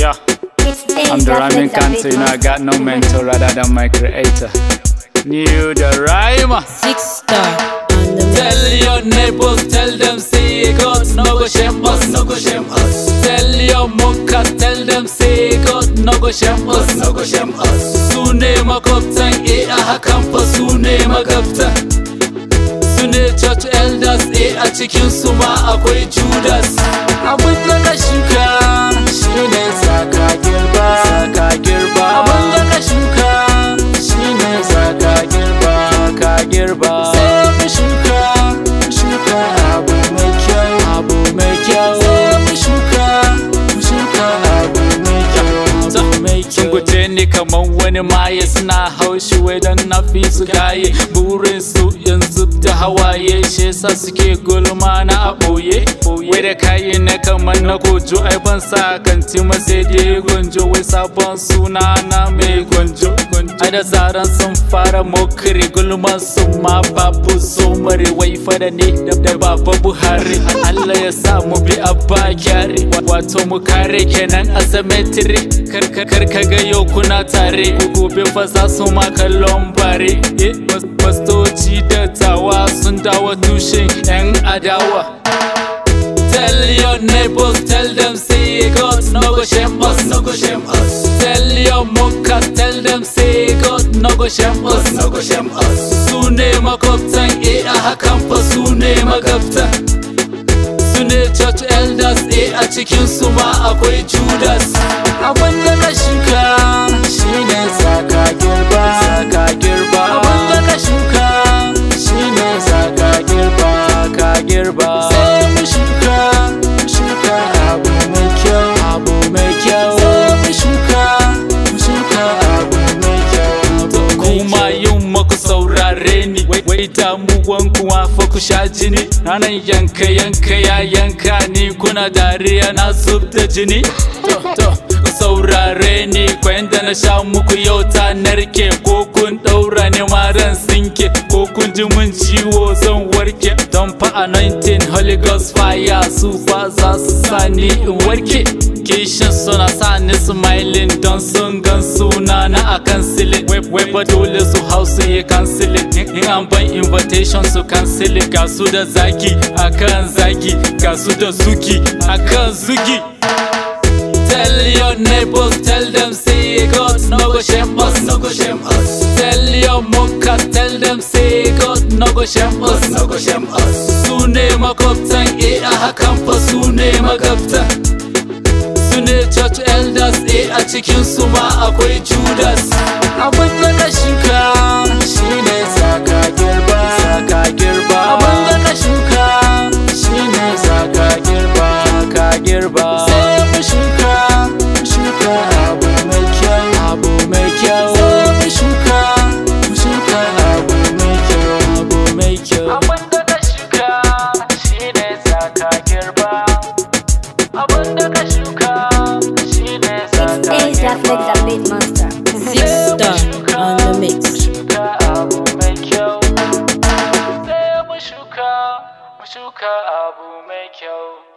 Yeah, I'm the rhyming cancer, you know I got no mentor rather than my creator. New the rhymer. Six star on the mix. Tell your neighbors, tell them say God no go shame us, no go shame us. Tell your muckas, tell them say God no go shame us, no go shame us. Su ne makwabtan eh a hakan fa su ne magabta. Su ne church elders eh a cikin su ma akwai Judas. Abin da ka shuka shi ne saka girba, saka girba. Abin da ka shuka shi ne saka girba, ka girba. Sai mu shuka, mu shuka abu mai kyau, abu mai kyau. Sai mu shuka, mu shuka abu mai kyau, abu mai Sun kyau. guje ni kamar wani maye suna haushi wai don na fi su gaye burin su yanzu da hawaye shi yasa suke gulma na a ɓoye wai da kayi na kamar na gojo ai ban sa kanti ma sai dai gonjo wai sabon suna na mai gonjo ai da zaran sun fara mokiri gulman su ma babu so mare wai fada ne da da baba buhari Allah ya sa mu bi abba kyare wato mu kare kenan a cemetery kar kar kar ka ga yau kuna tare gobe fa za su ma kallon bare eh pastoci da tawa sun dawo tushen yan adawa Tell your neighbors, tell them say God no go shame us, no go shame us. Tell your muckas, tell them say God no go shame us, no go shame us. Su ne makwabtan eh a hakan fa su ne magabta. Su ne church elders eh a cikin su ma akwai Judas. Abin da ka shuka shi ne saka girba, saka girba. Abin da ka shuka shi ne saka girba, ka girba. Sai mu shuka, mu shuka abu mai kyau, abu mai kyau. Sai mu shuka, mu shuka abu mai kyau, abu mai kuma yin maku saurare ni wai wai damuwan kuma fa ku sha jini ranar yanka yanka ya yanka ni kuna dariya na zub da jini to to ku saurare ni kwayan da na sha muku yau ta narke ko kun daura ne maran sinke ko kun ji mun ciwo zan warke don fa anointing holy ghost fire su fa za su sani in warke kishin suna sa ni smiling don sun gan suna na akan silin wai fa dole su hau su yi kansilin in an ban invitation su kansilin ga su da zaki akan zaki ga su da zuki akan zugi Tell your neighbors, tell them say God no go shame us, no go shame us. Tell your muckas, tell them say God no go shame us, no go shame us. Su ne makwabtan eh a hakan fa su ne magabta. Su ne church elders eh a cikin su ma akwai Judas. Abin da ka shuka shi ne saka girba, saka girba. Abin da ka shuka shi ne saka girba, ka girba. Sai mu shuka, mu shuka abu mai kyau, abu mai kyau. Sai mu shuka, mu shuka abu mai kyau, abu mai kyau. Abin da ka shuka shi ne saka girba. Abin da ka shuka shi ne saka It's Asia Flex, girba. the beat monster. Six star on the mix. Shuka abu mai kyau. Sai mu shuka, mu shuka abu mai kyau.